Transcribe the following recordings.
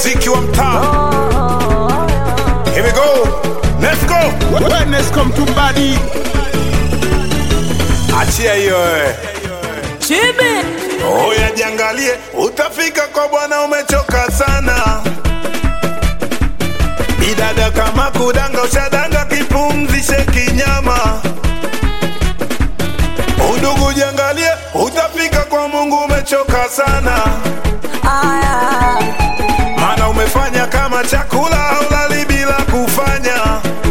mziki wa mtaa. Here we go. Let's go. Wellness come to body. Achia hiyo wewe. Chibi Oya jiangalie, utafika kwa bwana umechoka sana. Bidada kama kudanga ushadanga, kipumzishe kinyama. Udugu jiangalie, utafika kwa Mungu umechoka sana. aya Maana umefanya kama chakula haulali bila kufanya.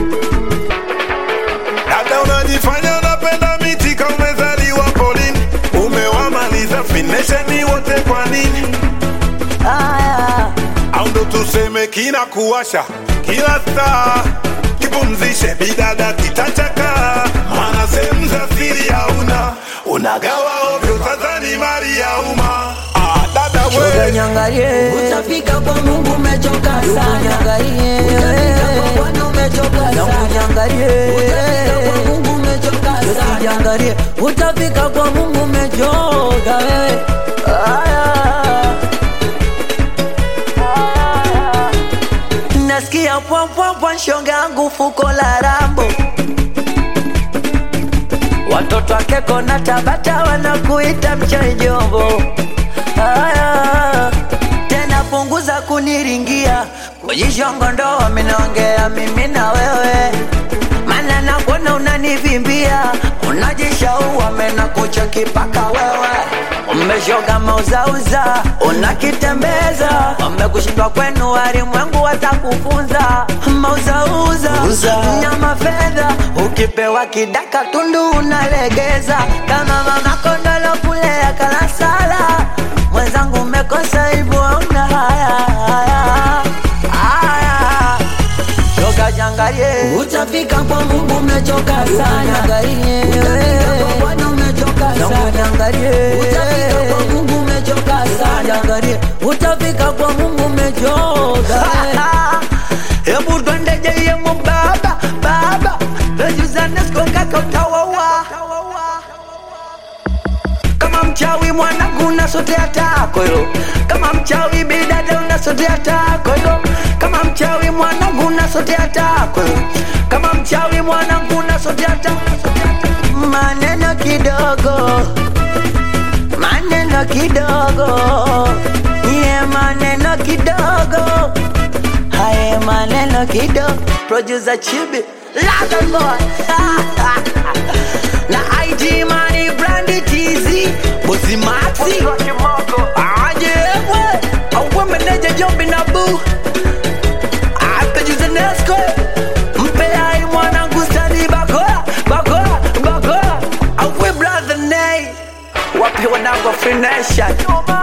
Dada unajifanya unapenda miti kama umezaliwa polini. Umewamaliza finesheni wote kwa nini? aya au ndo tuseme kina kuwasha kila saa kipumzishe bidada kitachaka maana sehemu za siri hauna unagawa ovyo sasa ni mali ya umma ah, dada Shoga we nyangalie Utafika kwa Mungu umechoka Ndugu sana. nyangalie Utafika kwa Bwana umechoka Yangu sana. nyangalie Utafika kwa Mungu umechoka sana. Usijangalie utafika kwa Mungu umechoka wewe aya Nasikia pwampwampwa shonga yangu fuko la rambo Watoto wake kona Tabata wanakuita mchai jombo. Aya, tena punguza kuniringia kujishongondo, wamenongea mimi na wewe, mana nakuona unanivimbia, unajishaua mena kucheki paka wewe umeshoga mauzauza, unakitembeza umekushindwa kwenu, walimwengu watakufunza mauzauza nyama fedha, ukipewa kidaka tundu unalegeza kama mama kondolo kulea kalasala. Mwenzangu umekosa hivyo, hauna haya haya haya, shoga jangalie Utafika kwa Mungu umechoka sana. Niangalie. Utafika kwa Bwana umechoka Yangu sana. niangalie. Utafika kwa Mungu umechoka sana. Niangalie. utafika kwa Mungu umechoka. Hebu twende jeyemo baba baba, lejuzaneskonga utawawa kama mchawi mwanangu unasotea tako hilo, kama mchawi bidada unasotea tako hilo, kama mchawi mwanangu unasotea tako hilo, kama mchawi mwanangu unasotea tako maneno kidogo maneno kidogo ye maneno kidogo haye maneno kidogo producer chibi London boy na IG money brandy TZ bosi maxi aje we awe meneja jombi na boo apejuze nesco mpe ai mwanangu stadi bakola bakola bakola awe brother nay wapi wanangu free nation